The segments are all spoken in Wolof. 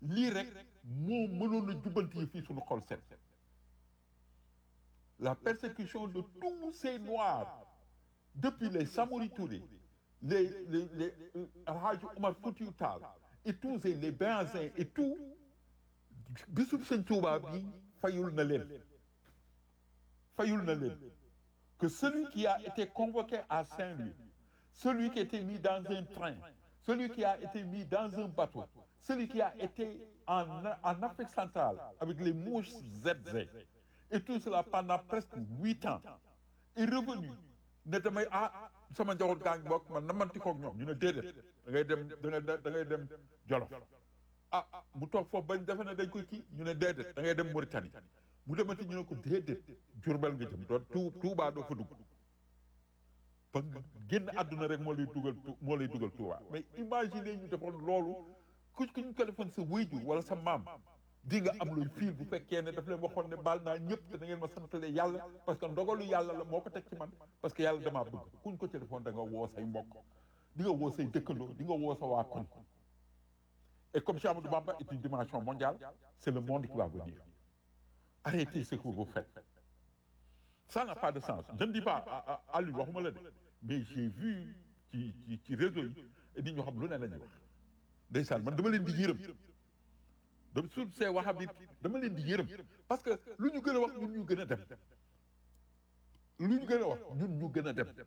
lii rek moo mënoon a jubbanti yi fii suñu xol set la persécution de tous ces noirs depuis les Samori Touré les les les Alhaji Omar Foutiyou Tall et tous ces les Béhanzins et tout bisub Sëñ Tuubaa bi fayul na leen fayul na leen que celui qui a été convoqué à Saint-Louis celui qui a été mis dans un train celui qui a été mis dans un bateau celui qui a été en en Afrique centrale avec les mouches ZZ et tout cela pendant presque huit ans est revenu ne damay ah sama njaboot gaa ngi bokk man na manti koog ñoom ñu ne déedéet da ngay dem da ngay da ngay dem Jolof ah mu toog foofu bañ defe ne dañ koy kii ñu ne déedéet da ngay dem Mauritanie mu demati ñu ne ko déedéet Jurbel nga jëm doon tu Tuubaa doo fa dugg ba génn àdduna rek moo lay dugal moo lay dugal Tuubaa mais imaginez ñu defoon loolu ku ku ñu ko defoon sa wéyju wala sa maam di nga am looy fiil bu fekkee ne daf leen waxoon ne baal naa ñëpp te da ngeen ma santale yàlla parce que ndogalu yàlla la moo ko teg ci man parce que yàlla damaa bëgg kuñ ko ci defoon da nga woo say mbokk di nga woo say dëkkandoo di nga woo sa waa koñ et comme Cheikh Amadou Bamba est une dimension mondiale c'est le monde qui va venir arrêtez ce que vous faites ça n'a pas de sens je ne dis pas à lui waxuma la de mais j'ai vu ci ci ci réseau yi nit ñoo xam lu ne la ñuy wax ndeysaan man dama leen di yërëm dama suuf see wahabit dama leen di yërëm parce que lu ñu gën a wax ñun ñu gën a dem lu ñu gën a wax ñun ñu gën a dem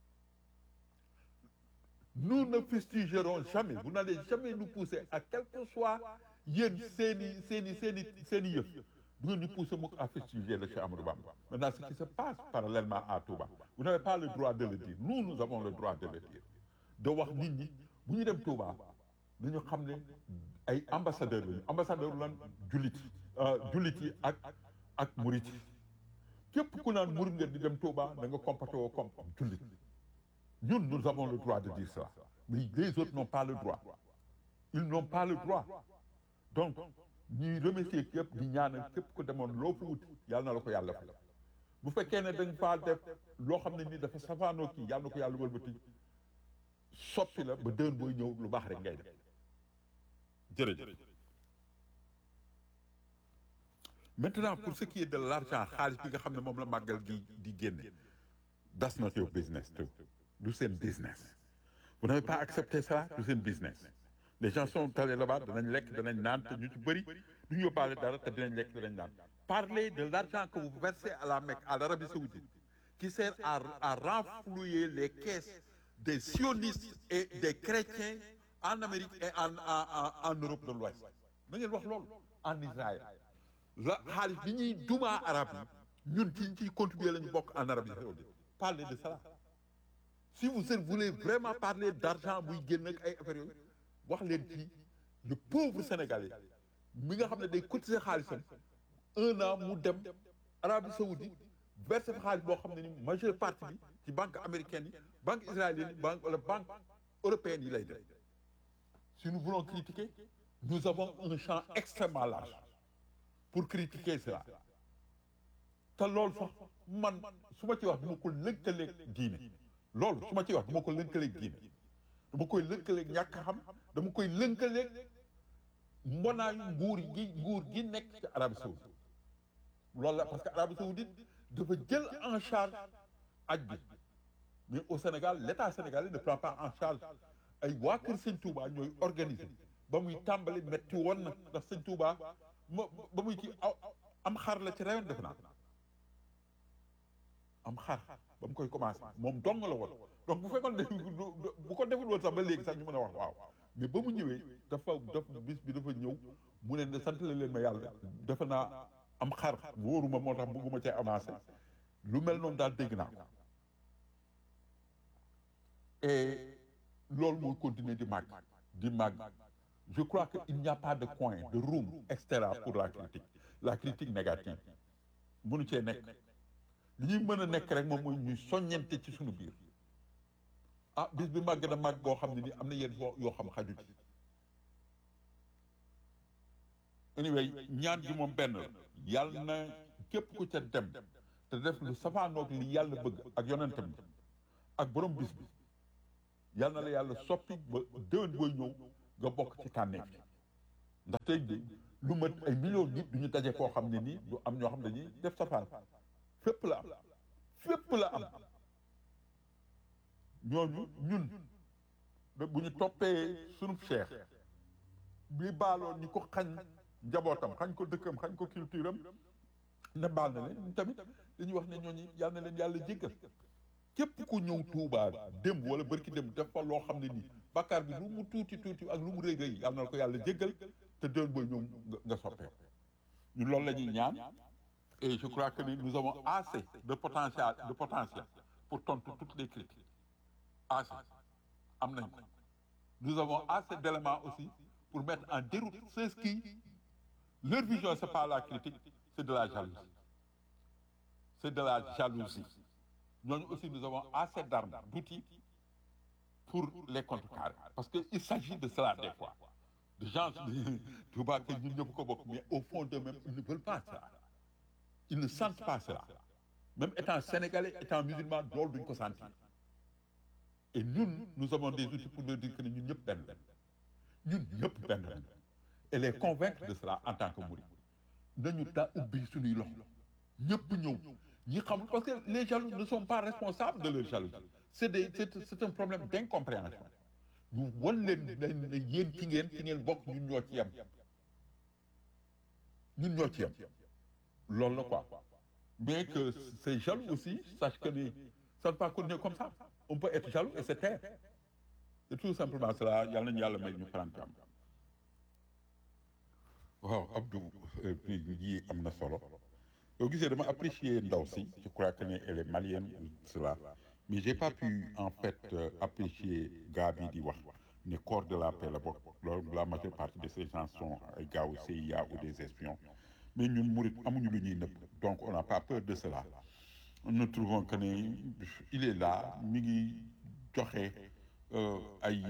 nous ne fustigerons jamais vous n'allez jamais nous pousser à quel que soit yéen seeni seeni seeni seeni yëf du ngeen ñu pousser mukk à fustiger le Cheikh Amadou Bamba maintenant ce qui se passe parallèlement à Touba vous n'avez pas le droit de le dire nous nous avons le droit de le dire de wax nit ñi bu ñu dem Touba dañu xam ne ay ambassadeur lañu ambassadeur lan jullit jullit yi ak ak murit yi képp ku naan murit nga di dem Touba da nga comporté woo comme jullit ñun nous avons le droit de dire cela mais les autres n'ont pas le droit ils n'ont pas le droit donc ñuy remercier képp di ñaanal képp ku demoon loo fa wut yàlla na la ko yàlla fay bu fekkee ne dañ faa def loo xam ne ni dafa safaanoo kii yàlla na ko yàlla wëlbati soppi la ba déwén booy ñëw lu baax rek ngay def jërëjëf maintenant pour ce qui est de l'argent xaalis bi nga xam ne moom la màggal gi di génne that's not your business too du seen business vous n'avez pas accepté ça du seen business les gens sont allés là-bas danañ lekk danañ naan te ñu ci bëri du ñu yóbbaale dara te dinañ lekk danañ naan parlez de l'argent que vous versez à la Mecque à l'Arabie saoudite qui sert à à renflouer les caisses des sionistes et des chrétiens en Amérique et en en en Europe de l'Ouest na ngeen wax loolu en Israël la xaalis bi ñuy dumaa arab yi ñun ci ciy contribuer la ñu bokk en Arabie saoudite parlez de cela si vous voulez vraiment parler d'argent buy génn ak ay affaires yooyu wax leen ci le pauvre sénégalais mi nga xam ne day cotiser xaalisam un an mu dem Arabie saoudite verser fa xaalis boo xam ne ni majeure partie bi ci banque américaine yi banque israélienne yi banque wala banque européenne yi lay def si nous voulons critiquer nous avons un champ extrêmement large pour critiquer cela te loolu sax man su ma ci wax duma ko lëkkaleeg diine loolu su ma ci wax duma ko lëkkaleeg diine dama koy lëkkaleeg ñàkk xam dama koy lëkkaleeg mbonaayu nguur gi nguur gi nekk ci Arabie saoudite loolu la parce que Arabie saoudite dafa jël en charge aj bi mais au Sénégal l'État sénégalais ne prend pas en charge ay waa kër Sëñ Touba ñooy organiser ba muy tàmbali metti woon na ndax Sëñ Touba ma ba muy ci am xar la ci rayon def naa am xar ba mu koy commencé moom dong la woon donc bu fekkoon ne bu ko deful woon sax ba léegi sax ñu mën a wax waaw mais ba mu ñëwee dafa dafa bis bi dafa ñëw mu ne ne sant leen ma yàlla defe naa am xar wóoruma moo tax bëgguma cee avancé lu mel noonu daal dégg naa ko et loolu mooy continuer di màgg di màgg je crois que il n'y a pas de coin de room extra pour la critique la critique négative mënu cee nekk li ñuy mën a nekk rek moom mooy ñuy soññente ci suñu biir ah bis bi màgg na màgg boo xam ne ni am na yenn yoo xam xaju ci anyway ñaan gi moom benn la yàlla na képp ku ca dem te def lu safaanoog li yàlla bëgg ak yonentam bi ak borom bis bi yàlla na la yàlla soppi ba déwén booy ñëw nga bokk ci tànneef ndax tey lu mat ay millions nit du ñu daje koo xam ne nii du am ñoo xam ne nii def safaan fépp la am fépp la am ñooñu ñun bu ñu toppee sunu cheikh bi baaloon ñu ko xañ njabootam xañ ko dëkkam xañ ko culture am ne baal na leen tamit dañuy wax ne ñooñu yal na leen yàlla jéggal képp ku ñëw Tuubaa démb wala bërki démb def fa loo xam ne nii bàkkaar bi lu mu tuuti tuuti ak lu mu rëy rëy yal na ko yàlla jéggal te déwén booy ñëw nga soppee ñun loolu la ñuy ñaan et je crois que nous avons assez de potentiel de potentiel pour tontu toutes les critiques assez am nañ ko nous avons assez d'éléments aussi pour mettre en déroute ceux qui leur vision c'est pas la critique c'est de la jalousie c'est de la jalousie ñooñu aussi nous avons assez d'armes d'outils pour les contrecarrer parce que il s'agit de cela des fois de gens Touba que ñun ñëpp ko bokk mais au fond d'eux-mêmes ils ne veulent pas ça ils ne sentent pas cela même étant sénégalais étant musulman loolu duñ ko sentir et ñun nous avons des outils pour leur dire que ne ñun ñëpp benn benn ñun ñëpp benn benn et les convaincre de cela en tant que mouride nañu daa ubbi suñuy loxo ñëpp ñëw ñi xam parce que les jaloux ne sont pas responsables de leur jalousie c'est des c'est c'est un problème d'incompréhension ñu wan leen ne yéen ci ngeen ci ngeen bokk ñun ñoo ci yem ñun ñoo ci yem loolu la quoi mais que ces jaloux aussi sache que ni ça ne peut pas continuer comme ça on peut être jaloux et se taire c'est tout simplement cela yal nañu yàlla may ñu faran am waaw Abdou yi am na solo yow gisee dama apprécier ndaw si je crois que ne elle est malienne ou cela mais j'ai pas pu en fait euh, apprécier gars bi di wax ne corps de la paix la bokk loolu la majeure partie de ces gens sont ay gars au CIA ou des espions mais ñun murit amuñu lu ñuy nëbb donc on n'a pas peur de cela nous trouvons que ne il est là mi ngi joxe ay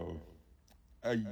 ay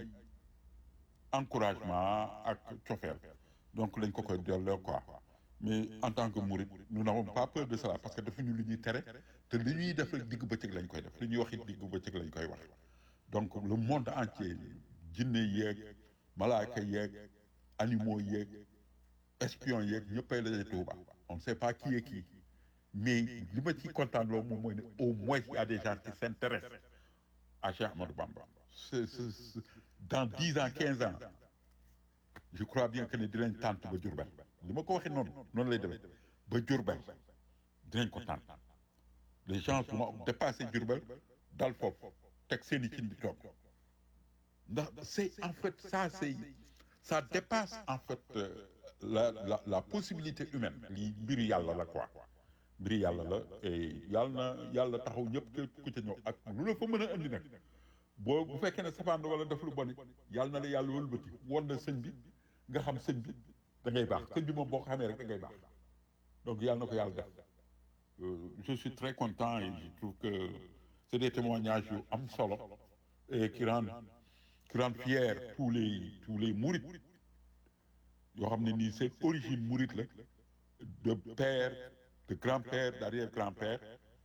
encouragement ak cofeel donc lañ ko koy delloo quoi mais en tant que mouride nous n'avons pas peur de cela parce que defuñu lu ñuy tere te li ñuy def rek digg bëccëg lañ koy def li ñuy wax it digg bëccëg lañ koy wax donc le monde entier jinne yeeg malaaka yeeg animaux yeeg espions yeeg ñëppay la Tuuba on ne sait pas qui est qui mais li ma ci kontaan loolu moom mooy ne au moins il y a des gens qui s'intéressent à Cheikh Ahmadou Bamba c'est c'est dans dix ans quinze ans je crois bien que ne dinañ tànt ba Diourbel li ma ko waxee noonu noonu lay demee ba Diourbel dinañ ko tànt les gens vont dépasser Diourbel dal foofu teg seen i cin bi toog ndax c'est en fait ça c'est ça dépasse en fait euh, la la la possibilité humaine lii mbiru yàlla la quoi mbiru yàlla la et yàlla na yàlla taxaw ñëpp képp ku ca ñëw ak lu la fa mën a indi nag boo bu fekkee ne safaan wala def lu bon yàlla na la yàlla wëlbati won na sëñ bi nga xam sëñ bi da ngay baax sëñ bi moom boo ko xamee rek da ngay baax donc yàlla na ko yàlla def je suis très content et je trouve que c'est des témoignages yu am solo et qui rendent qui rendent fiers tous les tous les mourides yoo xam ne nii seen origine mouride la de père de grand-père d'arrière-grand-père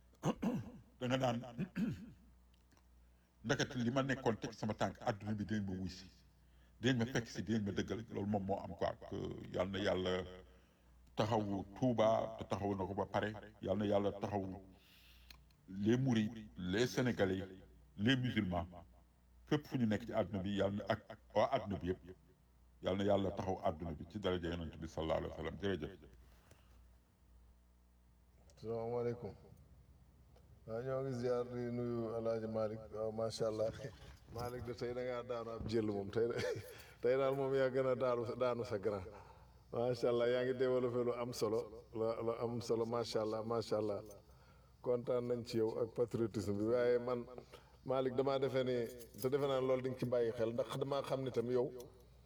da nga naan ndeket li ma nekkoon teg sama tànk adduna bi dinañ ma wuy si dinañ ma fekk si dinañ ma dëggal loolu moom moo am quoi que yal na yàlla taxawu Touba te taxawu na ko ba pare yal na yàlla taxawu les mourides les sénégalais les musulmans fépp fu ñu nekk ci àdduna bi yal na ak waa àdduna bi yëpp yal na yàlla taxaw àdduna bi ci daraja yonent bi sallallahu alayhi wa sallam jërëjëf. salaamaaleykum waaw ñoo ngi ziar di nuyu El Hadj Malick waaw macha allah Malick de tey da ngaa daanu ab jël moom tey tey daal moom yaa gën a daanu daanu sa grand macha allah yaa ngi développé lu am solo lu lu am solo macha allah macha allah kontaan nañ ci yow ak patriotisme bi waaye man Malick damaa defee ni te defe naa loolu di nga ci bàyyi xel ndax damaa xam ne tam yow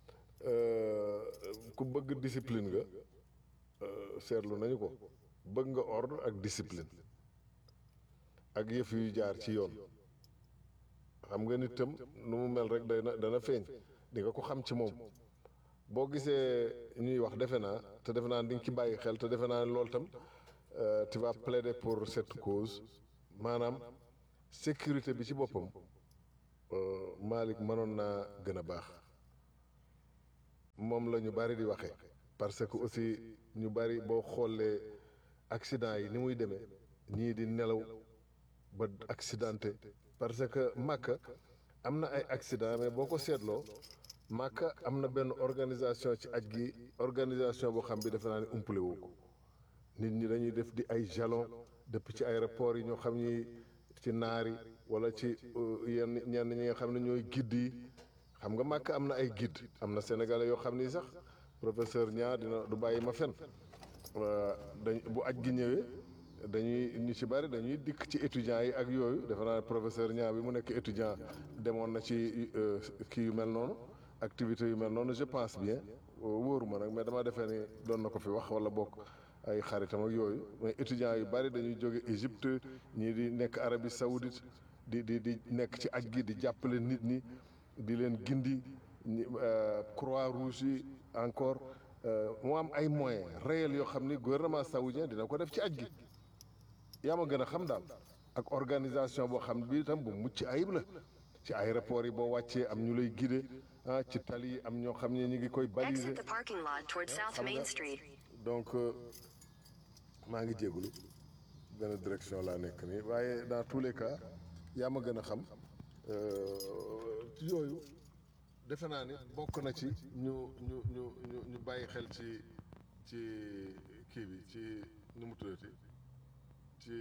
ku bëgg discipline nga seetlu nañu ko. bëgg nga ordre ak discipline ak yëf yu jaar ci yoon xam nga nit tam nu mu mel rek dana dana feeñ di nga ko xam ci moom boo gisee ñuy wax defe naa te defe naa di nga ci bàyyi xel te defe naa loolu tam tu vas plaider pour cette cause maanaam sécurité bi ci boppam Malick mënoon naa gën a baax moom la ñu bari di waxee parce que aussi ñu bari boo xoolee accident yi ni muy demee ñii di nelaw ba accidenté parce que Makka am na ay accident mais boo ko seetloo Makka am na benn organisation ci aj gi organisation boo xam bi defe naa ne umpale woo ko nit ñi dañuy def di ay jalon depuis ci aéroport yi ñoo xam ni ci naari wala ci yenn ñenn ñi nga xam ne ñooy guide yi xam nga Makka am na ay guide am na sénégalais yoo xam ni sax professeur Niang dina du bàyyi ma fen dañ bu aj gi ñëwee dañuy ñu ci bari dañuy dikk ci étudiants yi ak yooyu defe naa professeur Niang bi mu nekk étudiant demoon na ci kii yu mel noonu activité yu mel noonu je pense bien wóoruma nag mais dama defee ni doon na ko fi wax wala bokk ay xaritam ak yooyu mais étudiants yu bari dañuy jóge Égypte ñii di nekk Arabie Saoudite di di di nekk ci aj gi di jàppale nit ñi di leen gindi croix rouge yi encore mu am ay moyens réels yoo xam ni gouvernement saoudien dina ko def ci aj gi yaa ma gën a xam daal ak organisation boo xam bi itam bu mucc ayib la ci aéroport yi boo wàccee am ñu lay guider ah ci tali yi am ñoo xam ne ñu ngi koy baliser Exit the parking lot towards South xam Main nga Street. donc maa ngi jégalu benn direction laa nekk nii waaye dans tous les cas yaa ma gën a xam yooyu defe naa ni bokk na ci ñu ñu ñu ñu ñu bàyyi xel ci ci kii bi ci nu mu tuddati ci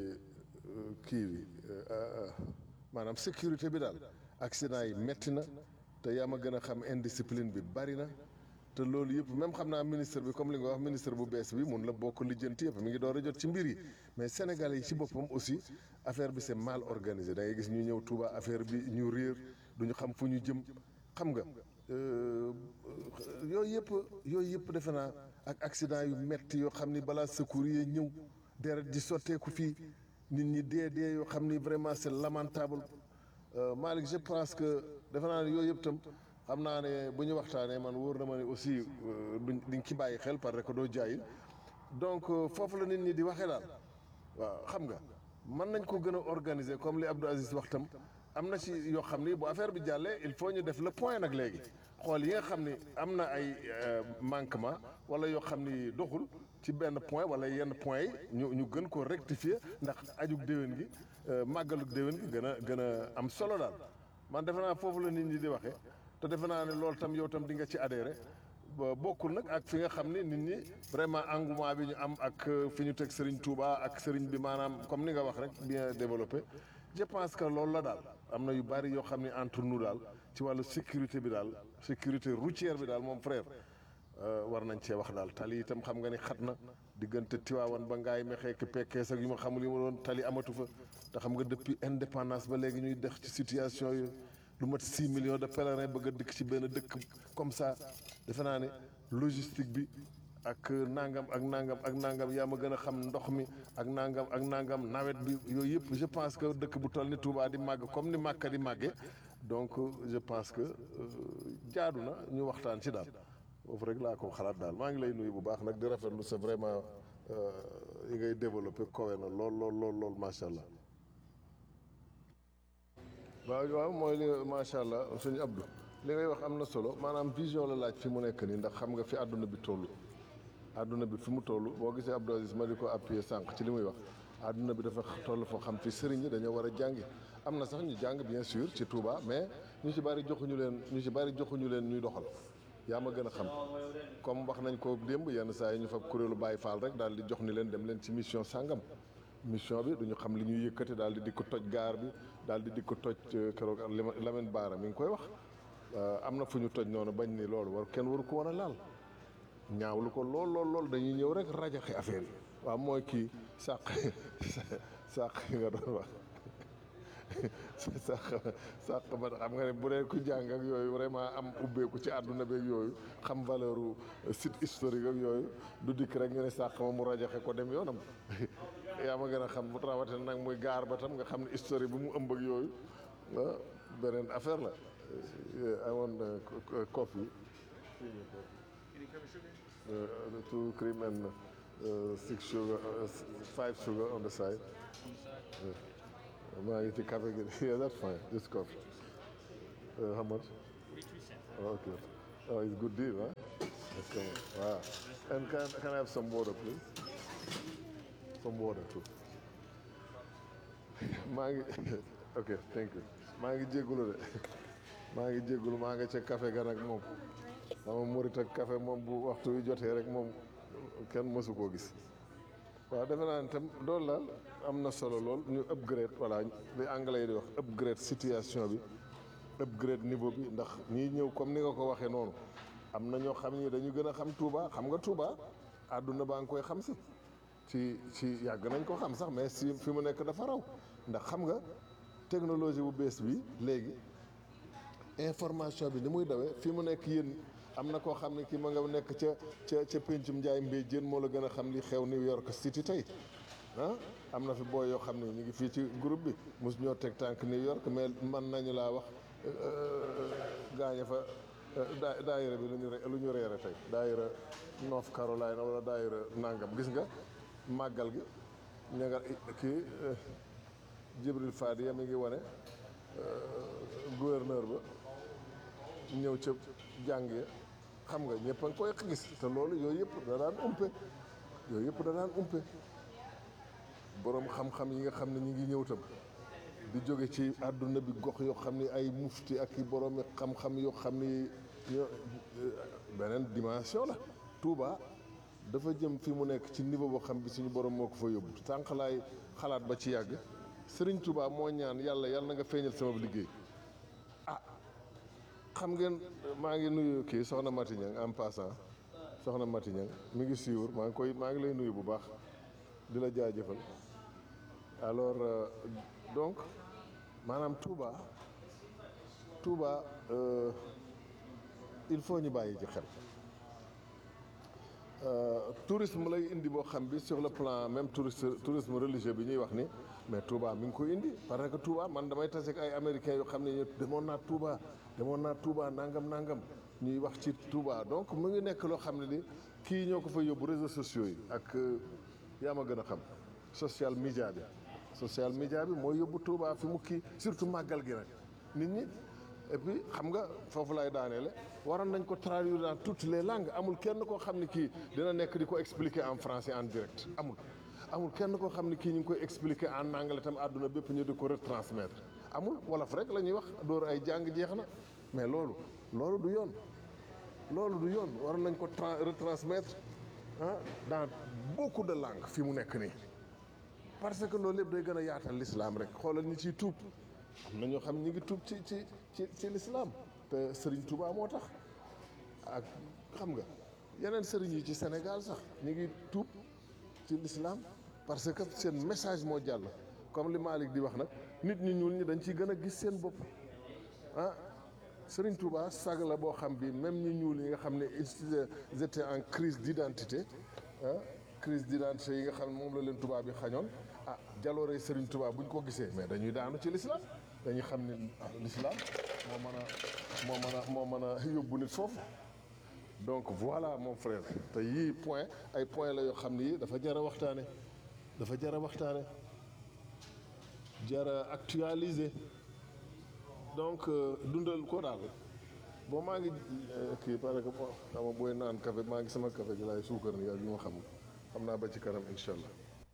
kii bi maanaam sécurité bi daal accident yi metti na te yaa ma gën a xam indiscipline bi bari na te loolu yëpp même xam naa ministre bi comme li nga wax ministre bu bees bi mun la bokk lijjanti yëpp mi ngi door a jot ci mbir yi mais sénégalais yi ci boppam aussi affaire bi c'est mal organisé da ngay gis ñu ñëw Touba affaire bi ñu réer du ñu xam fu ñu jëm xam nga yooyu yëpp yooyu yëpp defe naa ak accident yu metti yoo xam ni balaa secours yi ñëw deret di sotteeku fii nit ñi dee dee yoo xam ni vraiment c'est lamentable Malick je pense que defe naa ne yooyu yëpp tam xam naa ne bu ñu waxtaanee man wóor na ma ne aussi duñ diñ ci bàyyi xel parce que doo jaayil donc foofu la nit ñi di waxee daal waaw xam nga mën nañ ko gën a organiser comme li Abdou Aziz wax tam am na ci yoo xam ni bu affaire bi jàllee il faut ñu def le point nag léegi xool yi nga xam ni am na ay manquement wala yoo xam ni doxul ci benn point wala yenn point yi ñu ñu gën ko rectifier ndax ajug déwén gi màggalug déwén gi gën a gën a am solo daal man defe naa foofu la nit ñi di waxee te defe naa ne loolu tam yow tam di nga ci adhéré ba bokkul nag ak fi nga xam ni nit ñi vraiment engouement bi ñu am ak fi ñu teg Serigne Touba ak Serigne bi maanaam comme ni nga wax rek bien développé je pense que loolu la daal am na yu bari yoo xam ne entre nous daal ci wàllu sécurité bi daal sécurité routière bi daal moom frère war nañ cee wax daal tali itam xam nga ni xat na diggante Tiwaawan ba ngaay mexee ki pekkees ak yu ma xamul yi ma doon tali amatu fa te xam nga depuis indépendance ba léegi ñuy dex ci situation yi lu mat 6 millions de pèlerins bëgg a dikk ci benn dëkk comme ça defe naa ne logistique bi ak nangam ak nangam ak nangam yaa ma gën a xam ndox mi ak nangam ak nangam nawet bi yooyu yëpp je pense que dëkk bu toll ni Touba di màgg comme ni Màkka di màggee donc je pense que jaadu na ñu waxtaan ci daal foofu rek laa ko xalaat daal maa ngi lay nuyu bu baax nag di rafetlu c'est vraiment yi ngay développé kowe na lool lool lool lool macha allah. waaw waaw mooy li macha allah sëñ Abdou li ngay wax am na solo maanaam vision la laaj fi mu nekk nii ndax xam nga fi àdduna bi toll. àdduna bi fi mu toll boo gisee Abdou Aziz ma di ko appuyer sànq ci li muy wax àdduna bi dafa toll foo xam fi sëriñ yi dañoo war a jàngi am na sax ñu jàng bien sûr ci Touba mais ñu ci bari joxuñu leen ñu ci bari joxuñu leen ñuy doxal yaa ma gën a xam comme wax nañ ko démb yenn saa yi ñu fa kuréelu Baye Fall rek daal di jox ni leen dem leen ci mission sàngam mission bi duñu xam li ñuy yëkkati daal di di ko toj gaar bi daal di di ko toj keroog Lamine Baara mi ngi koy wax am na fu ñu toj noonu bañ ni loolu war kenn waru ko war a laal ñaawlu ko lool lool lool dañuy ñëw rek rajaxe affaire yi waaw mooy kii sàq sàq nga doon wax sàq sàq ba xam nga ne bu dee ku jàng ak yooyu vraiment am ubbeeku ci àdduna beeg yooyu xam valeur u site historique ak yooyu du dikk rek ñu ne sàq ma mu rajaxe ko dem yoonam yaa ma gën a xam bu rawatina nag muy gaar ba tam nga xam ne historique bi mu ëmb ak yooyu ah beneen affaire la amoon coffee uh, two cream and uh, six sugar, uh, s- five sugar on the side. Yeah. maa ngi ci café gi yeah that's fine just coffee. Uh, how much? Oh, okay. Oh, it's good deal, huh? Okay. Wow. And can, can I have some water, please? Some water, too. maa ngi ok thank you maa ngi jégalu de maa ngi jégalu maa nga ca café ga nag moom sama murit ak café moom bu waxtu wi jotee rek moom kenn mësu koo gis waaw defe naa ne tam loolu la am na solo lool ñu upgrade voilà li anglais yi di wax upgrade situation bi upgrade niveau bi ndax ñii ñëw comme ni nga ko waxee noonu am na ñoo xam ni dañu gën a xam Touba xam nga Touba àdduna baa ngi koy xam si ci ci yàgg nañ ko xam sax mais si fi mu nekk dafa raw ndax xam nga technologie bu bees bi léegi information bi ni muy dawee fi mu nekk yéen am na koo xam ne ki ma nga nekk ca ca ca pencum Njaay Mbay Jéen moo la gën a xam li xew New York City tey ah am na fi booy yoo xam ne ñu ngi fii ci groupe bi mos ñoo teg tànk New York mais man nañu laa wax gaañe fa daa daayira bi lu ñu re lu ñu reere tey daayira North Carolina wala daayira nangam gis nga màggal gi ña nga kii Jibril Fadi mi ngi wane gouverneur ba ñëw ca jàng ya xam nga ñëpp a ngi koy gis te loolu yooyu yëpp da daan umpe yooyu yëpp da daan umpe boroom xam-xam yi nga xam ne ñu ngi ñëw tam di jóge ci àdduna bi gox yoo xam ni ay mufti ak i boroomi xam-xam yoo xam ni ñoo beneen dimension la Touba dafa jëm fi mu nekk ci niveau boo xam bi suñu borom moo ko fa yóbbu sànq laay xalaat ba ci yàgg Serigne Touba moo ñaan yàlla yàlla na nga feeñal sama liggéey ah xam ngeen maa ngi nuyu kii soxna Mati Niang en passant soxna Mati Niang mi ngi suivre maa ngi koy maa ngi lay nuyu bu baax di la jaajëfal alors euh, donc maanaam Touba Touba euh, il faut ñu bàyyi ci xel tourisme lay indi boo xam bi sur le plan même touriste tourisme religieux bi ñuy wax ni mais Touba mi ngi koy indi parce que Touba man damay tase ak ay américains yoo xam ne ñu demoon naa Touba demoon naa Touba nangam nangam ñuy wax ci Touba donc mu ngi nekk loo xam ne ni kii ñoo ko fa yóbbu réseaux sociaux yi ak yaa ma gën a xam social media bi social media bi mooy yóbbu Touba fi mu kii surtout màggal gi nag nit ñi et puis xam nga foofu lay daaneele waroon nañ ko traduire dans toutes les langues amul kenn koo xam ne kii dina nekk di ko expliquer en français en direct amul amul kenn koo xam ne kii ñu ngi koy expliquer en anglais tam àdduna bépp ñu di ko retransmettre amul wolof rek la ñuy wax door ay jàng jeex na mais loolu loolu du yoon loolu du yoon waroon nañ ko tra retransmettre ah dans beaucoup de langues fi mu nekk nii parce que loolu lépp day gën a yaatal l'islam rek xoolal ñi ciy tuub am na ñoo xam ñi ngi tuub ci ci ci ci l'islam te Serigne Touba moo tax ak xam nga yeneen sëriñ yi ci Sénégal sax ñi ngi tuub ci l'islam parce que seen message moo jàll comme li Malick di wax nag nit ñi ñuul ñi dañ ciy gën a gis seen bopp ah Serigne Touba sag la boo xam bi même ñi ñuul yi nga xam ne ils étaient en crise d'identité ah crise d'identité yi nga xam ne moom la leen Touba bi xañoon ah jaloore Serigne Touba bu ñu ko gisee mais dañuy daanu ci l'islam dañuy xam ne ah l'islam moo mën a moo mën a moo mën a yóbbu nit foofu donc voilà mon frère te yii point ay point la yoo xam ne yii dafa jar a waxtaane dafa jar a waxtaane jar a actualiser donc dundal ko daal bon maa ngi kii parce que bon xam nga booy naan café maa ngi sama café gi laay suukar ni ak yu ma xam xam naa ba ci kanam incha allah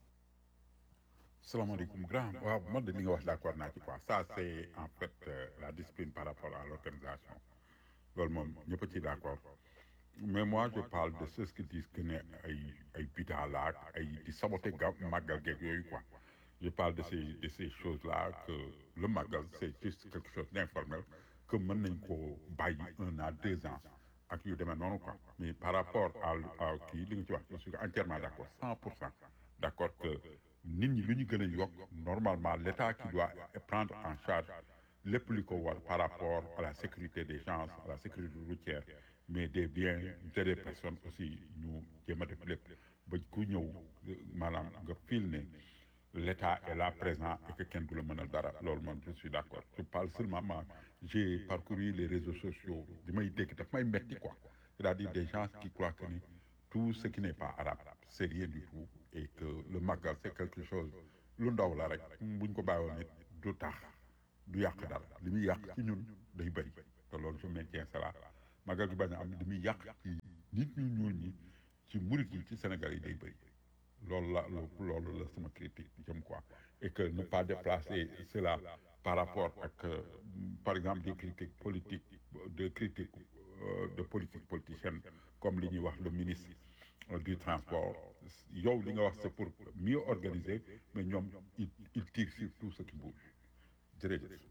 salaamaaleykum grand waaw man de li nga wax d'accord naa ci quoi ça c'est en fait euh, la discipline par rapport à l'organisation loolu moom ñëpp a ci d'accord mais moi je parle de ceux qui disent que ne ay ay bida la ak ay di saboter ga màggal geeg yooyu quoi je parle de ces de ces choses là que le màggal c'est juste quelque chose d'informel que mën nañ ko bàyyi un an deux ans ak yu demee noonu quoi mais par rapport à à kii li nga ci wax je suis entièrement d'accord cent pour cent d'accord que nit ñi lu ñu gën a yokk normalement l'État qui doit prendre en charge lépp li ko war par rapport à la sécurité des gens à la sécurité routière mais des biens et des personnes aussi ñu jéem a def lépp ba ku ñëw maanaam nga fil ne l'État est là présent et que kenn du la mënal dara loolu man je suis d'accord je parle seulement ma j'ai parcouru les réseaux sociaux di may dégg daf may metti quoi c'est-à-dire des gens qui croient que ni tout ce qui n'est pas arabe c'est rien du tout et que le magal c'est quelque chose lu ndaw la rek buñ ko bàyyiwoon nit du tax du yàq dara li muy yàq ci ñun day bëri te loolu je maintiens cela magal gi bañ a am li muy yàq ci nit ñu ñuul ñi ci murit yi ci Sénégal yi day bëri loolu la loolu la sama critique jëm quoi et que ne pas déplacer cela par rapport ak euh, par exemple des critiques politiques de critiques euh, de politique politicienne comme li ñuy wax le ministre euh, du transport yow li nga wax c'est pour mieux organiser mais ñoom ils ils tirent sur tout ce qui bouge jërëjëf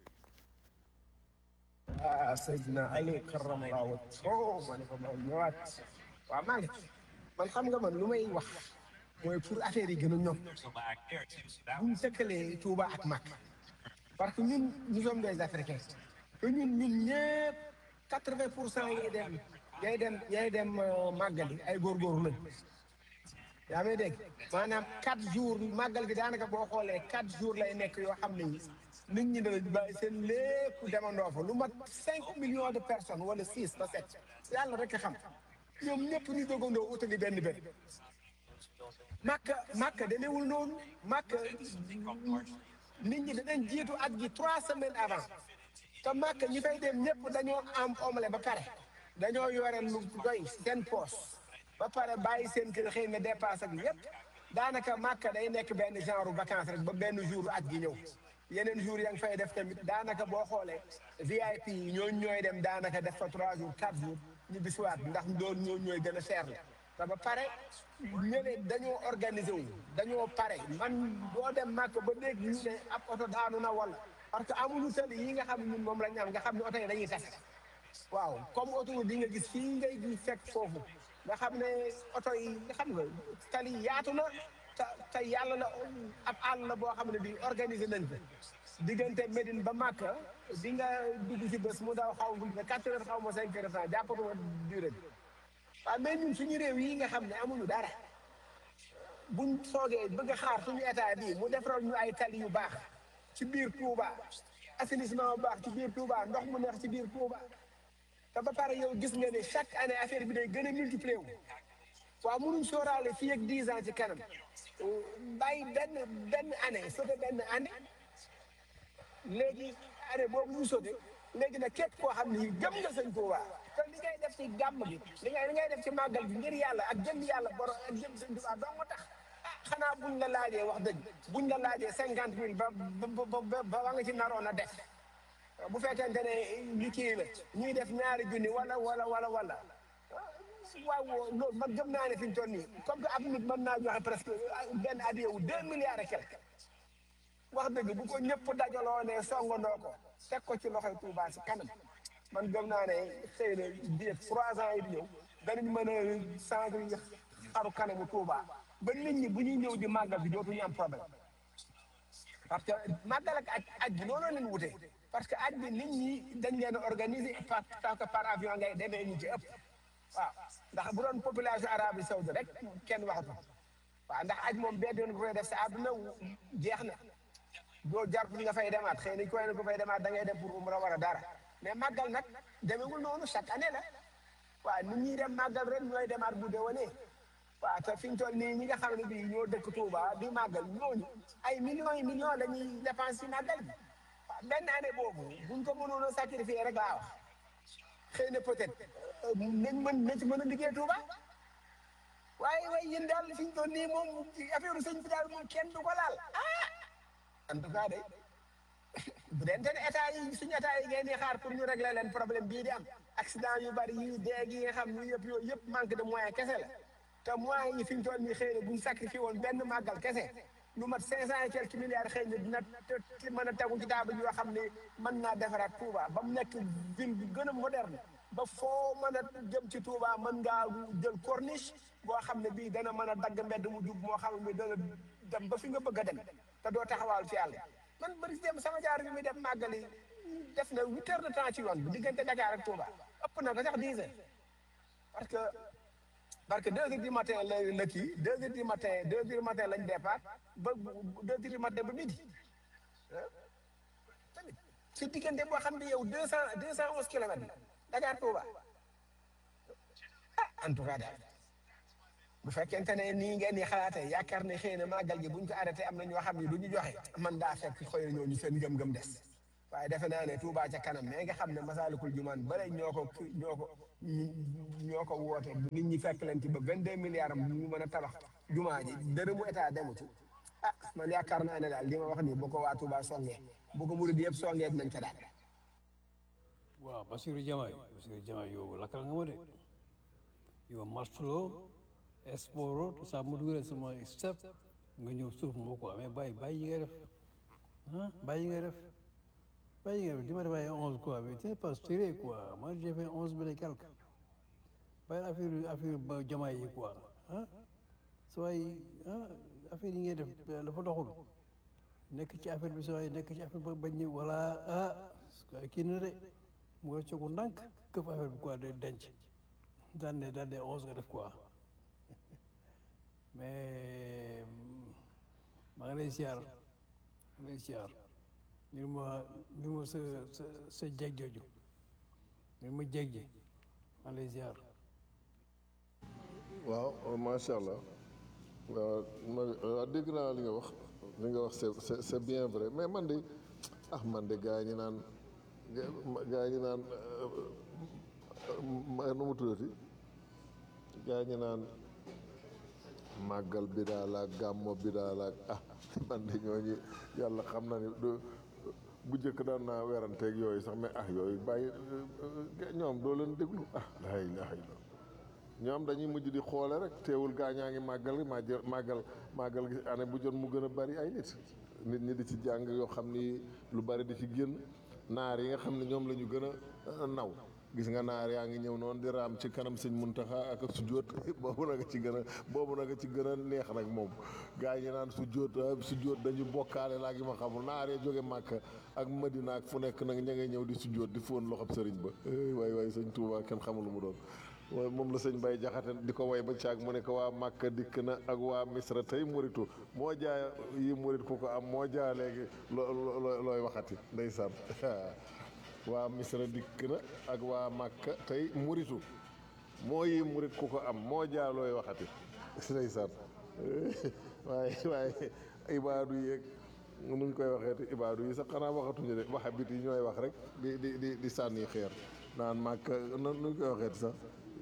ah Seydina Ali karamallahu wajhahu ma ne ko ma ñëwaat waaw maa ngi man xam nga man lu may wax mooy pour affaire yi gën a ñoom bu ñu tëkkalee Touba ak Makka parce que ñun nous sommes des Africains te ñun ñun ñëpp quatre vingt pour cent yay dem yay dem yay dem euh, màggali ay góorgóorlu lañ yaa may dégg maanaam quatre jours màggal gi daanaka boo xoolee quatre jours lay nekk yoo xam ne nit ñi dana bàyyi seen lépp demandoo fa lu mat cinq millions de personnes wala six ba sept yàlla rek a xam ñoom ñëpp ñu dogandoo utali benn benn màkka màkka demeewul noonu màkka nit ñi danañ jiitu at gi trois semaines avant te màkka ñi fay dem ñëpp dañoo am omle ba pare dañoo yore lu doy seen poos ba pare bàyyi seen kër xëy na dépasse ak yëpp daanaka màkka day nekk benn genre vacance rek ba benn jour at gi ñëw yeneen jours ya nga fay def tamit daanaka boo xoolee VIP yi ñooñu ñooy dem daanaka def fa trois jours quatre jours ñu bisiwaat ndax loolu ñooñu ñooy gën a seer la te ba pare ñële dañoo organiser wu dañoo pare man boo dem màkk ba dégg ñu ne ab oto daanu na wala parce que amuñu tali yi nga xam ne ñun moom la ñu am nga xam ne oto yi dañuy tase waaw comme oto di nga gis fii ngay gis fekk foofu nga xam ne oto yi nga xam nga tali yaatu na te te yàlla la ab àll la boo xam ne bi organiser nañ ko diggante Médine ba Màkka di nga dugg ci bés mu daw xaw ma quatre heures xaw ma cinq heures temps jàppatuma durée bi waaw mais ñun suñu réew yi nga xam ne amuñu dara buñ soogee bëgg a xaar suñu état bii mu defaral ñu ay tali yu baax ci biir Touba assainissement bu baax ci biir Touba ndox mu neex ci biir Touba te ba pare yow gis nga ne chaque année affaire bi day gën a multiplier wu waaw mënuñ sóoraale fii ak dix ans ci kanam bàyyi benn benn année sauté benn année léegi année boobu ñu sauté léegi nag képp koo xam ne gëm nga sëñ Touba te li ngay def ci gàmm gi li ngay li ngay def ci màggal gi ngir yàlla ak jëm yàlla borom ak jëm sëñ Touba dong nga tax ah xanaa buñ la laajee wax dëgg buñ la laajee cinquante mille ba ba ba ba ba nga ci naroon a def bu fekkente ne li kii la ñuy def ñaari junni wala wala wala wala waaw loolu man gëm naa ne fi ñu toll nii comme que ab nit mën naa joxe presque benn addiya wu deux milliards et quelque wax dëgg bu ko ñëpp dajaloo ne songandoo ko teg ko ci loxoy Touba si kanam man gëm naa ne xëy na biir trois ans yi di ñëw danañ mën a changer xaru kanamu Touba ba nit ñi bu ñuy ñëw di màggal bi dootuñu am problème parce que màggal ak aj aj bi looloo leen wute parce que aj bi nit ñi dañ leen a organiser par tant que par avion ngay demee ñu ci ëpp waaw ndax bu doon population arabe saoudi rek kenn waxatu waaw ndax aj moom benn yoon nga koy def sa àdduna jeex na doo jartu nga fay demaat xëy na koy na ko fay demaat da ngay dem pour umra war a dara mais màggal nag demewul noonu chaque année la waaw nit ñi dem màggal ren ñooy demaat bu déwénee waaw te fi ñu toll nii ñi nga xam ne bii ñoo dëkk Touba di màggal ñooñu ay millions yi millions la ñuy dépense ci màggal bi waaw benn année boobu buñ ko mënoon a sacrifier rek laa wax xëy na peut-être nañ mën nañ ci mën a liggéey Touba waaye waaye yéen daal fi ñu toll nii moom affaire sëñ bi daal moom kenn du ko laal ah en tout cas de bu dente ne état yi suñu état yi ngeen di xaar pour ñu régler leen problème bii di am accident yu bari yi dee gi nga xam ni yëpp yooyu yëpp manque de moyen kese la te moyens yi fi ñu toll nii xëy na buñ sacrifié woon benn màggal kese lu mat cinq cent et quelques milliards xëy na dina mën a tegu ci table yoo xam ne mën naa defaraat Touba ba mu nekk ville bi gën a moderne ba foo mën a jëm ci Touba mën ngaa jël corniche boo xam ne bii dana mën a dagg mbedd mu jub moo xam ne dana dem ba fi nga bëgg a dem te doo taxawaal ci yàlla man bëri dem sama jaar bi muy def màggali def na huit heures de temps ci yoon bi diggante Dakar ak Touba ëpp na ko sax dix heures parce que parce que deux heures du matin la la kii deux heures du matin deux heures du matin lañ départ ba deux heures du matin ba midi tamit ci diggante boo xam ne yow deux cent deux cent onze kilomètres Dakar Touba ah en tout cas daal bu fekkente ne nii ngeen di xalaatee yaakaar ne xëy na màggal gi buñ ko arrêté am na ñoo xam ne du ñu joxe man daa fekk xëy na ñooñu seen ngëm-ngëm des waaye defe naa ne Touba ca kanam mais nga xam ne Masaalikul Jinaan bare ñoo ko ñoo ko ñi- ñoo ko woote nit ñi fekk leen ci ba vingt deux milliards am ñu mën a tabax jumaa ji dërëmu état demu ci ah man yaakaar naa ne daal li ma wax nii bu ko waa Touba songee bu ko murid yëpp songee dinañ ko daal waaw Bassirou Diomaye Bassirou Diomaye yow lakkal nga ma de yow martuloo esporo te saa mu dugalee sama step nga ñëw suuf moo ko amee bàyyi bàyyi yi ngay def ah bàyyi yi ngay def bàyyi yi ngay def di ma def ay onze quoi mais c'est pas sérieux quoi moi j'ai fait onze mille et quelque bàyyi affaire affaire ba Diomaye yi quoi ah sa waay ah affaire yi ngay def dafa doxul nekk ci affaire bi sa waay nekk ci affaire ba bañ ni voilà ah kii na de mu nga coogu ndànk këf affaire bi quoi de denc daan ne daan ne onze nga def quoi mais maa ngi lay siyaar maa ngi lay siyaar ngir ma ngir ma sa sa sa jeeg jooju ngir ma jeeg ji maa ngi lay siyaar waaw macha allah waaw ma waaw dégg naa li nga wax li nga wax c'est c'est c'est bien vrai mais man de ah man de gaa ñi naan gaa ñi naan ma nu mu tuddati gaa ñi naan màggal bi daal ak gàmmo bi daal ak ah man de ñooñu yàlla xam na ni du bu njëkk daan naa weranteeg yooyu sax mais ah yooyu bàyyi ñoom doo leen déglu ah la ilaha illallah ñoom dañuy mujj di xoole rek teewul gaa ñaa ngi màggal gi màggal màggal màggal gi année bu jot mu gën a bari ay nit nit ñi di ci jàng yoo xam ni lu bari di ci génn naar yi nga xam ne ñoom la ñu gën a naw gis nga naar yaa ngi ñëw noonu di raam ci kanam sëñ Muntaxa ak sujjóot boobu nag ci gën a boobu nag ci gën a neex nag moom gaa yi naan sujjóot sujjóot dañu bokkaale laa gi ma xamul naar yi jóge Màkka ak Madina ak fu nekk nag ña ngay ñëw di sujjóot di fóon loxob sëriñ ba waay waay sëñ Tuubaa kenn xamul lu mu doon waaye moom la sëñ Bay Jaxate di ko way ba caag mu ne ko waa Màkka dikk na ak waa Misra tey muritu moo jaay yi murit ku ko am moo jaa léegi loo looy waxati ndeysaan waa Misra dikk na ak waa Màkka tey muritu moo yi murit ku ko am moo jaa looy waxati ndeysaan waaye waaye ibaadu yeeg nuñ koy waxeeti ibaadu yi sax xanaa waxatuñu de waxabit yi ñooy wax rek di di di di sànni xeer naan Màkka nuñ koy waxeeti sax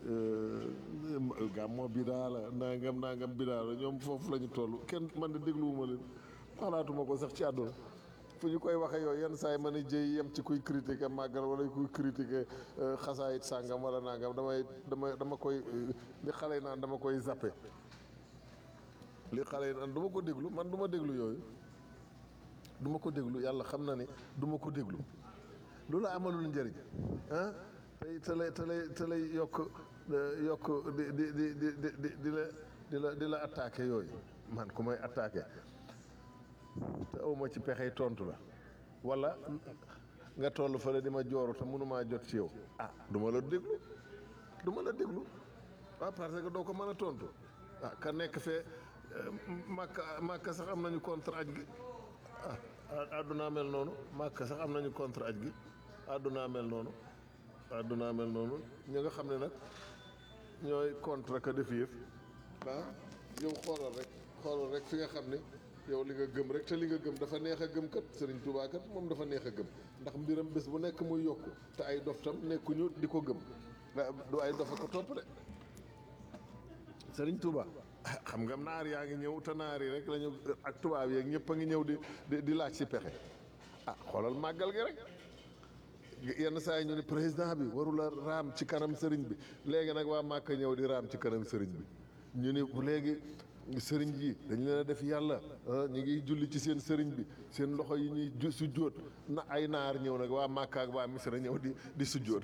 gàmmo bidaa la nangam nangam bidaa la ñoom foofu la ñu toll kenn man de dégluwuma leen xalaatuma ko sax ci àdduna fu ñu koy waxee yooyu yenn saa yi mën a jëy yem ci kuy critiquer màggal wala kuy critiquer xasaayit sàngam wala nangam damay dama dama koy li xale yi naan dama koy zappe li xale yi naan du ma ko déglu man du ma déglu yooyu du ma ko déglu yàlla xam na ne du ma ko déglu lu la amalul njëriñ ah tey te lay te lay te lay yokk yokk di di di di di di la di la di la attaqué yooyu man ku may attaqué te awma ci pexey tontu la wala nga toll fële di ma jooru te mënumaa jot ci yow ah du ma la déglu du ma la déglu waaw parce que doo ko mën a tontu ah ka nekk fee màkka màkka sax am nañu contre aj gi ah àddunaa mel noonu màkka sax am nañu contre aj gi àddunaa mel noonu àddunaa mel noonu ñi nga xam ne nag ñooy contre ka def yëf ah yow xoolal rek xoolal rek fi nga xam ne yow li nga gëm rek te li nga gëm dafa neex a gëm kat Serigne Touba kat moom dafa neex a gëm ndax mbiram bés bu nekk muy yokku te ay dof tam nekkuñu di ko gëm du ay dof a ko topp de Serigne Touba xam nga naar yaa ngi ñëw te naar yi rek lañu ak tubaab yeeg ñëpp a ngi ñëw di di laaj ci pexe ah xoolal màggal gi rek yenn saa yi ñu ne président bi warula raam ci kanam sëriñ bi léegi nag waa Màkka ñëw di raam ci kanam sëriñ bi ñu ni léegi sëriñ yi dañ leen a def yàlla ñu ngi julli ci seen sëriñ bi seen loxo yi ñuy sujjóot na ay naar ñëw nag waa Màkka ak waa Misra ñëw di di sujjóot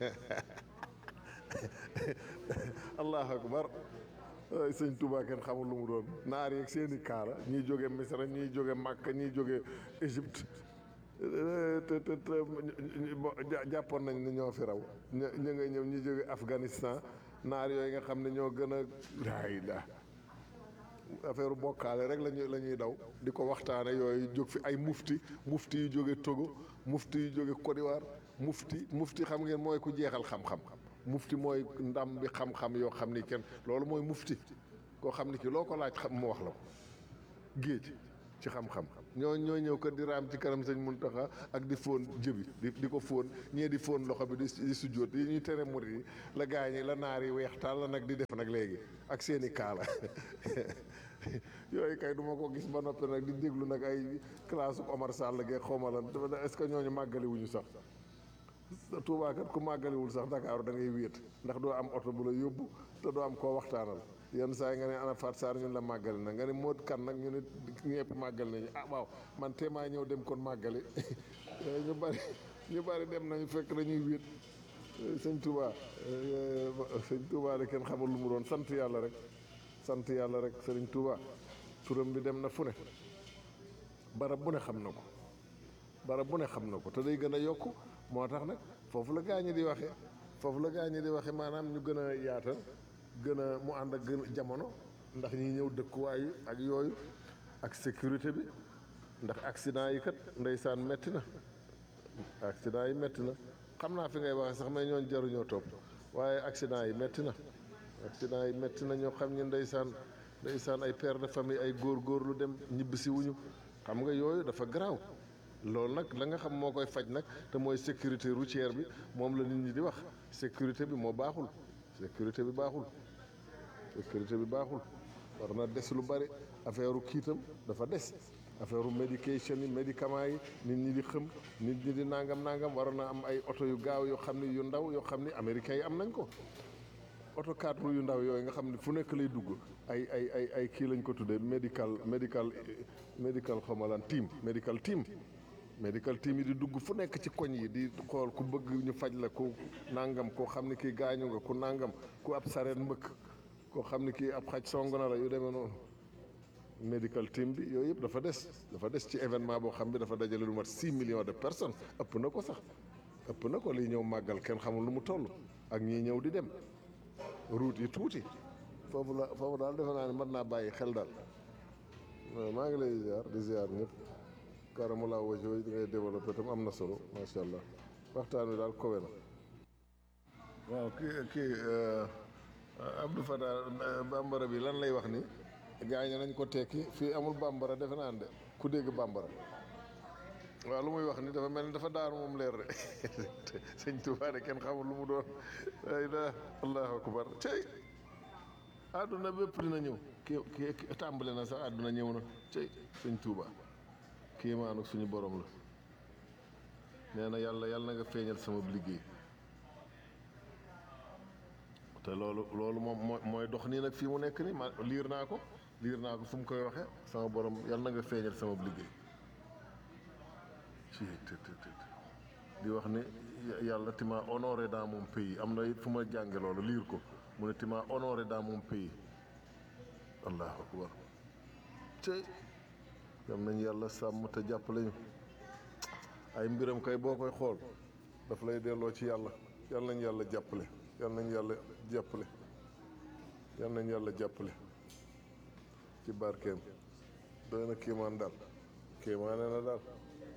allahu akbar ay sëñ Touba kenn xamul lu mu doon naar yeeg seen i kaala ñiy jóge Misra ñiy jóge Màkka ñiy jóge Égypte te te te jàppoon nañ ni ñoo fi raw ñu ñu nga ñëw ñu jóge Afghanistan naar yooyu nga xam ne ñoo gën a laay la affaire bokkaale rek lañuy la ñuy daw di ko waxtaane yooyu jóg fi ay mufti mufti yu jóge Togo mufti yu jóge Côte d'Ivoire mufti mufti xam ngeen mooy ku jeexal xam-xam mufti mooy ndam bi xam-xam yoo xam ni kenn loolu mooy mufti koo xam ni ki loo ko laaj xam mu wax la ko géej ci xam-xam ñoo ñoo ñëw kat di raam ci kanam sëñ Muntaxa ak di fóon jëbi di di ko fóon ñee di fóon loxo bi di di sujjóot yi ñuy tere murit yi la gaa ñi la naar yi weex taal la nag di def nag léegi ak seeni kaala yooyu kay du ma ko gis ba noppi nag di déglu nag ay classe Omar Sall geeg xawma lan est-ce que ñooñu màggali wuñu sax Tuubaa kat ku màggaliwul sax Dakar da ngay wéet ndax doo am oto bu la yóbbu te doo am koo waxtaanal yenn saa yi nga ne ana Fat Sarr ñun la màggali na nga ne Modou kan nag ñu ne ñëpp màggali nañu ah waaw man téemaa ñëw dem kon màggali ñu bari ñu bari dem nañu fekk dañuy wéet sëñ Touba sëñ Touba de kenn xamul lu mu doon sant yàlla rek sant yàlla rek sëriñ Touba turam bi dem na fu ne barab bu ne xam na ko barab bu ne xam na ko te day gën a yokk moo tax nag foofu la gaañi di waxe foofu la gaañi di waxe maanaam ñu gën a yaatal gën a mu ànd ak gën a jamono ndax ñi ñëw dëkkuwaay ak yooyu ak sécurité bi ndax accident yi kat ndeysaan metti na accident yi metti na xam naa fi ngay waxe sax mais ñooñ jaruñoo topp waaye accident yi metti na accident yi metti na ñoo xam ñi ndeysaan ndeysaan ay père de famille ay góor góor lu dem ñibbisi wuñu xam nga yooyu dafa garaaw loolu nag la nga xam moo koy faj nag te mooy sécurité routière bi moom la nit ñi di wax sécurité bi moo baaxul sécurité bi baaxul sécurité bi baaxul war na des lu bari affaire kiitam dafa des affaire médication yi médicament yi nit ñi di xëm nit ñi di nangam nangam war na am ay oto yu gaaw yoo xam ne yu ndaw yoo xam ne américains yi am nañ ko oto quatre roues yu ndaw yooyu nga xam ne fu nekk lay dugg ay ay ay ay kii lañ ko tuddee médical médical médical xamalan team médical team medical team yi di dugg fu nekk ci koñ yi di xool ku bëgg ñu faj la ku nangam koo xam ne kii gaañu nga ku nangam ku ab sareet mbëkk koo xam ne kii ab xaj song na la yu demee noonu medical team bi yooyu yëpp dafa des dafa des ci événement boo xam bi dafa dajale lu mat 6 millions de personnes ëpp na ko sax ëpp na ko liy ñëw màggal kenn xamul lu mu toll ak ñii ñëw di dem route yi tuuti foofu la foofu daal defe naa ne mën naa bàyyi xel daal maa ngi lay ziar di ziar ñëpp kaaramu laa wajh di ngay développé tam am na solo macha allah waxtaan wi daal kowe na waaw kii kii Abdou Fatah bambara bi lan lay wax ni gaañe nañ ko tekki fii amul bambara defe naa de ku dégg bambara waaw lu muy wax ni dafa mel ni dafa daanu moom leer de sëñ Tuubaa de kenn xamul lu mu doon ay da allahu akbar cey àdduna bépp dina ñëw ki ki tàmbale na sax àdduna ñëw na cey sëñ Tuubaa kiimaanu suñu borom la nee na yàlla yàlla na nga feeñal sama liggéey te loolu loolu moom moo mooy dox nii nag fii mu nekk nii ma liir naa ko liir naa ko fu mu koy waxee sama borom yàlla na nga feeñal sama liggéey ci të të të di wax ni yàlla ti ma honoré dans mon pays am na it fu ma jànge loolu liir ko mu ne ti ma honoré dans mon pays allahu akbar cey yam nañ yàlla sàmm te jàppale ñu ay mbiram kay boo koy xool daf lay delloo ci yàlla yal nañ yàlla jàppale yal nañ yàlla jàppale yal nañ yàlla jàppale ci barkeem doy na kéemaan daal kéemaane na daal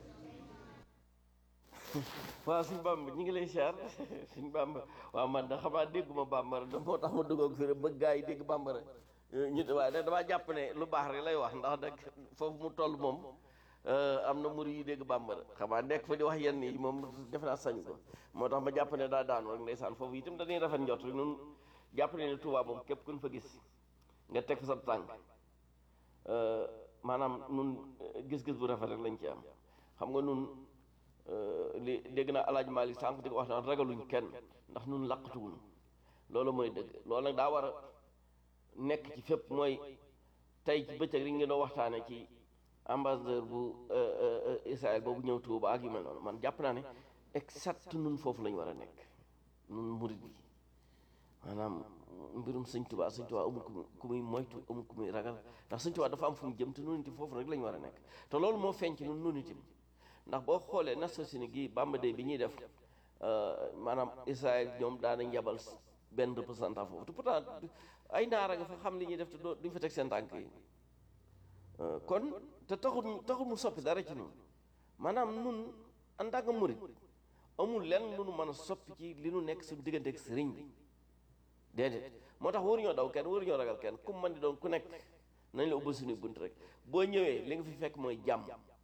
waaw suñ bamba ñu ngi lay siyaar suñ bamba waaw man da xamaa dégguma bambara da moo tax ma duggoog fi rek bëgg gaa yi dégg bambara ñu waaye nag damaa jàpp ne lu baax rek lay wax ndax nag foofu mu toll moom am na muri yu dégg bambara xamaa nekk fa di wax yenn yi moom def naa sañ ko moo tax ma jàpp ne daa daanu rek ndeysaan foofu itam dañuy rafet njot rek nun jàpp ne ne Tuubaa moom képp kun fa gis nga teg fa sa tànk maanaam nun gis-gis bu rafet rek lañ ci am xam nga nun li dégg naa alaaj Maalik sànq di ko wax naan ragaluñ kenn ndax nun laqatuwuñ loolu mooy dëgg loolu nag daa war a nekk ci fépp mooy tey ci bëccëg ri ngeen doo waxtaane ci ambassadeur bu Israël boobu ñëw Tuuba ak yu mel noonu man jàpp naa ne exact nun foofu lañu war a nekk nun murid yi maanaam mbirum sëñ Tuuba sëñ Tuuba amul ku ku muy moytu amul ku muy ragal ndax sëñ Tuuba dafa am fu mu jëm te nun itam foofu rek la ñu war a nekk te loolu moo feeñ ci nun nun itam ndax boo xoolee Nations Unies gii Bamba Day bi ñuy def maanaam Israël ñoom daanañ yabal benn représentant foofu te pourtant ay naara nga fa xam li ñuy def te doo duñ fa teg seen tànk yi kon te taxul taxul mu soppi dara ci ñun maanaam nun en tant que murid amul lenn lu nu mën a soppi ci li nu nekk suñu diggante ak sëriñ bi déedéet moo tax waruñoo daw kenn waruñoo ragal kenn ku man di doon ku nekk nañ la ubbi suñuy bunt rek boo ñëwee li nga fi fekk mooy jàmm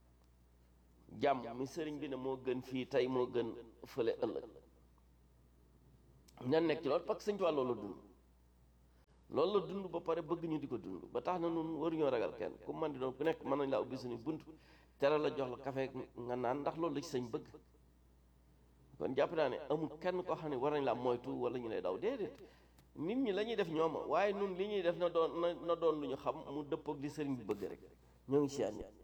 jàmm mi sëriñ bi ne moo gën fii tey moo gën fële ëllëg ñan nekk ci loolu parce que sëñ Tuubaa loolu la dund loolu la dund ba pare bëgg ñu di ko dund ba tax na nun waruñoo ragal kenn ku man di doon ku nekk mën nañ laa ubbi suñu bunt tere la jox la café nga naan ndax loolu la ci sëñ bëgg kon jàpp naa ne amul kenn koo xam ne war nañ laa moytu wala ñu lay daw déedéet nit ñi la ñuy def ñooma waaye nun li ñuy def na doon na na doon lu ñu xam mu dëppoog li sëriñ bi bëgg rek ñoo ngi si ñi